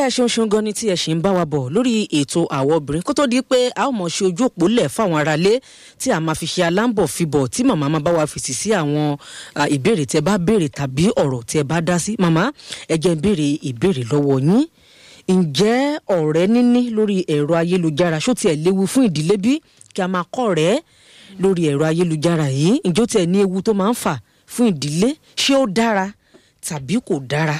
ẹ ṣeun ṣeun gan ni tí ẹ ṣì ń bá wa bọ̀ lórí ètò àwọn obìnrin kó tó di pé a ó mọ̀ ṣe ojú òpó lẹ̀ fáwọn aráalé tí a máa fi ṣe aláǹbọ̀ fibọ̀ tí màmá máa bá wa fèsì sí àwọn ìbéèrè tẹ bá béèrè tàbí ọ̀rọ̀ tẹ bá dá sí màmá ẹ jẹ́ ń béèrè ìbéèrè lọ́wọ́ yín ǹjẹ́ ọ̀rẹ́ níní lórí ẹ̀rọ ayélujára ṣó tiẹ̀ léwu fún ìdílé bí kí a máa kọ́ ọ̀rẹ́ lórí ẹ̀rọ ayélujára yìí ǹjọ́ tiẹ̀ ní ewu tó máa ń fà fún ìdílé ṣé ó dára tàbí kò dára.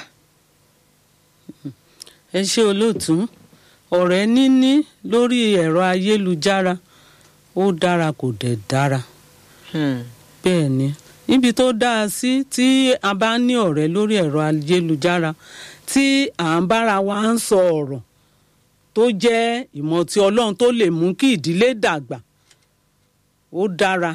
ẹ ṣe olóòtú ọ̀rẹ́ níní lórí ẹ̀rọ ayélujára ó dára kò dẹ̀ dára bẹ́ẹ̀ ni níbi tó dáa sí tí a bá ní ọ̀rẹ́ lórí ẹ̀rọ ayélujára tí à ń bára wa ń sọ ọ̀rọ̀ tó jẹ́ ìmọ̀ tí ọlọ́run tó lè mú kí ìdílé dàgbà ó dára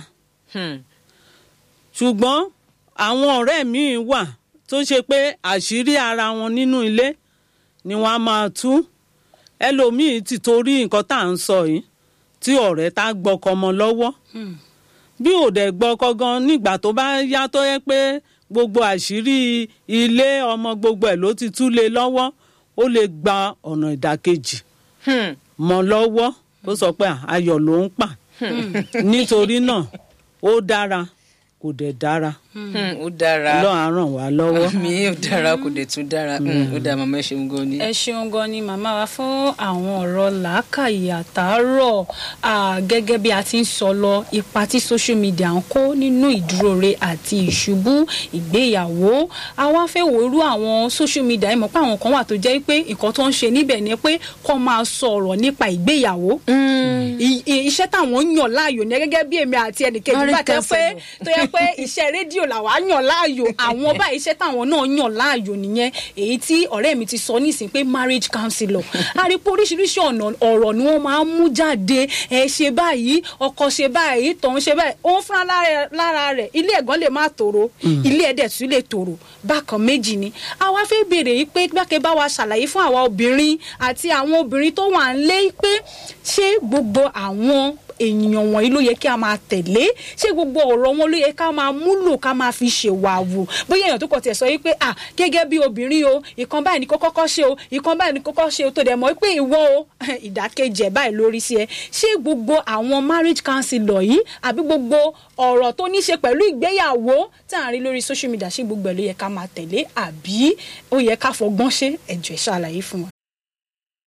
ṣùgbọ́n àwọn ọ̀rẹ́ míì wà tó ṣe pé àṣírí ara wọn nínú ilé ni wọ́n á máa tú ẹlòmíì ti torí nǹkan tá à ń sọ yìí tí ọ̀rẹ́ tá gbọ́kọ mọ́ lọ́wọ́ bí ò dẹ̀ gbọ́kọ gan nígbà tó bá yá tó yẹ pé gbogbo àṣírí ilé ọmọ gbogbo ẹ̀ ló ti tú lé lọ́wọ́ ó lè gba ọ̀nà ìdàkejì mọ́ lọ́wọ́ ó sọ pé ayọ̀ ló ń pa nítorí náà ó dára kò dẹ̀ dára ó dára lọ́ọ́ á ràn wá lọ́wọ́. mi ò dára kò dẹ̀ tún dára ó dáa màmá ẹ ṣeun gan ni. ẹ ṣeun gan ni màmá wa fún àwọn ọ̀rọ̀ làákàyè àtàárọ̀ gẹ́gẹ́ bí a ti ń sọ lọ ipa tí social media ń kó nínú ìdúróore àti ìṣubú ìgbéyàwó a wá fẹ́ wò irú àwọn social media ẹ mọ̀ pé àwọn kan wà tó jẹ́ pé nǹkan tó ń ṣe níbẹ̀ ni pé kó máa sọ̀rọ̀ nípa ìgbéyàwó iṣẹ́ táwọn yàn láàyò ní gẹ́gẹ́ bí èmi àti ẹnìkejì bá tẹ́ pé tó yẹ pé iṣẹ́ rédíò làwa yàn láàyò àwọn báyìí iṣẹ́ táwọn náà yàn láàyò nìyẹn èyí tí ọ̀rẹ́ mi ti sọ nísìn pé marriage counselor a rí pé oríṣiríṣi ọ̀nà ọ̀rọ̀ ni wọ́n máa ń mú jáde ẹ ṣe báyìí ọkọ ṣe báyìí tọ̀hún ṣe báyìí ó ń fúnra lára rẹ̀ ilé ẹ̀gán lè má tòrò ilé ẹ̀dẹ̀ tún lè tòrò bákan méjì ni àwa fẹ́ béèrè yìí pé gbáke bá wa ṣàlàyé fún àwa obìnrin àti àwọn obìnrin tó wà ń lé pé ṣé gbogbo àwọn èèyàn wọ̀nyí ló yẹ kí a máa tẹ̀lé ṣé gbogbo ọ̀rọ̀ wọn ló yẹ ká máa múlò ká máa fi ṣèwàwù bóyá èèyàn tó kọ̀ tiẹ̀ sọ yìí pé ah gẹ́gẹ́ bí obìnrin o ìkan báyìí ni kó kọ́kọ́ ṣe o ìkan báyìí ni kó kọ́kọ́ ṣe o tó dẹ̀ mọ́ pé ìwọ o ìdákejì ẹ̀ báyìí lórí sí ẹ ṣé gbogbo àwọn marriage counselor yìí àbí gbogbo ọ̀rọ̀ tó ní ṣe pẹ̀lú ìgbéyàwó tá à ń rí lórí social media ṣé gbogbo ẹ̀ ló yẹ ká máa tẹ̀lé àbí ó yẹ ká fọgbọ́n ṣe ẹ̀jọ̀ ìṣàlàyé fún wa.